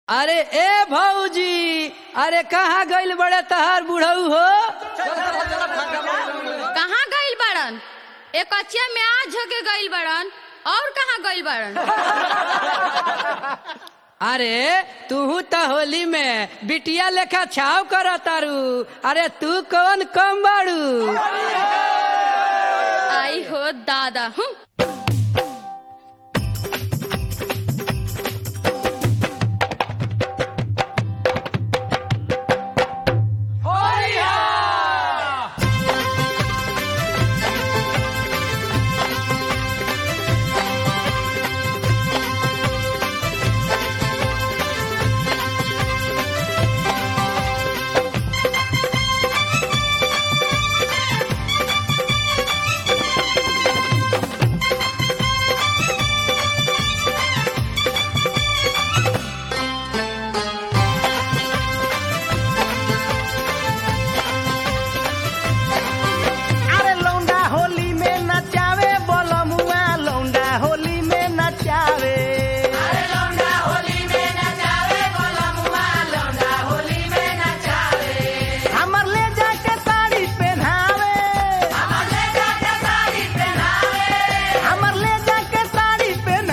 अरे ए भौजी अरे कहाँ गइल बड़े तहार बुढ़ऊ हो कहाँ गइल बड़न एक कचिया में आज झके गइल बड़न और कहाँ गइल बड़न अरे तू तो होली में बिटिया लेखा छाव कर तारू अरे तू कौन कम बाड़ू आई हो दादा हूँ अरे लौंडा होली में नचावे बोलमुआ लौंडा होली में नचावे हमर ले जाके साड़ी पहनावे हमर ले जाके साड़ी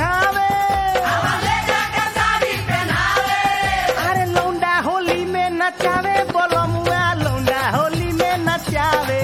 पहनावे अरे लौंडा होली में नचावे बोलमुआ लौंडा होली में नचावे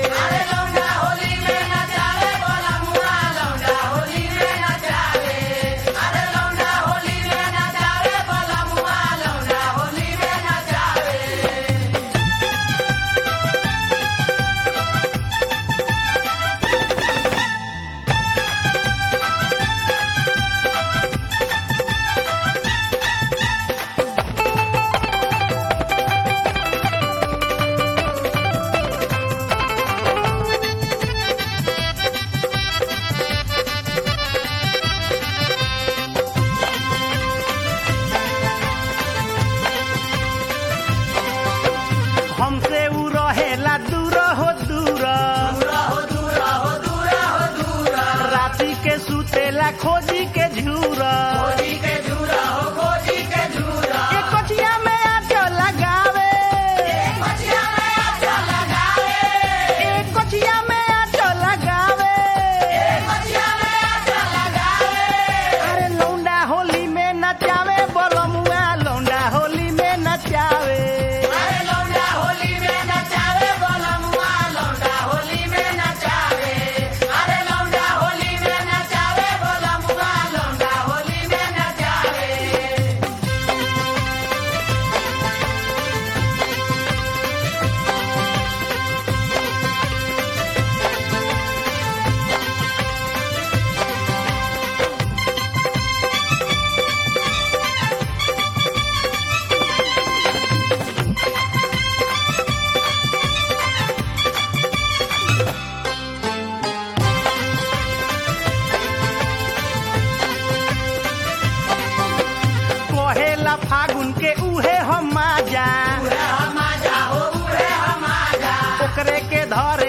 हमसे उ रहेला दूर हो दूर राती के सुतेला खोजी के झूर एक कचिया में आटो लगावे एक कचिया में आटो लगावे अरे लौंडा होली में नचावे बोलमुआ लौंडा होली में नचावे कहेला फागुन के उहे हम माजा ओकरे के धरे